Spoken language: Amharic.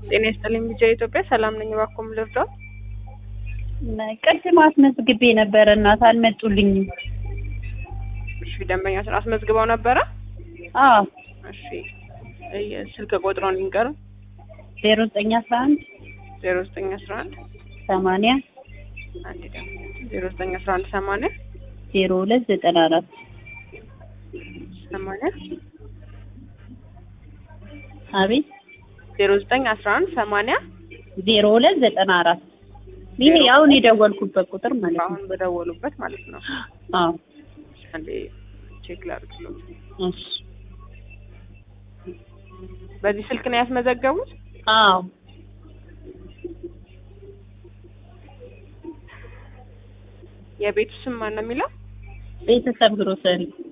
ጤና ይስጥልኝ ቢጃ ኢትዮጵያ ሰላም ነኝ። እባክዎ ልርዳው? ቅድም አስመዝግቤ ነበረ እናት አልመጡልኝም። እሺ ደንበኛችን አስመዝግበው ነበረ? አዎ እሺ እየ- ስልክ ቁጥሮን ይንገሩ። ዜሮ ዘጠኝ አስራ አንድ ዜሮ ዘጠኝ አስራ አንድ ሰማንያ አንድ ደግሞ ዜሮ ዘጠኝ አስራ አንድ ሰማንያ ዜሮ ሁለት ዘጠና አራት ሰማንያ አቤት ዜሮ ዘጠኝ አስራ አንድ ሰማንያ ዜሮ ሁለት ዘጠና አራት ይሄ አሁን የደወልኩበት ቁጥር ማለት ነው። አሁን በደወሉበት ማለት ነው። አዎ አንዴ ቼክ ላድርግሎት። እሺ በዚህ ስልክ ነው ያስመዘገቡት? አዎ የቤቱ ስም ማን ነው የሚለው? ቤተሰብ ግሮሰሪ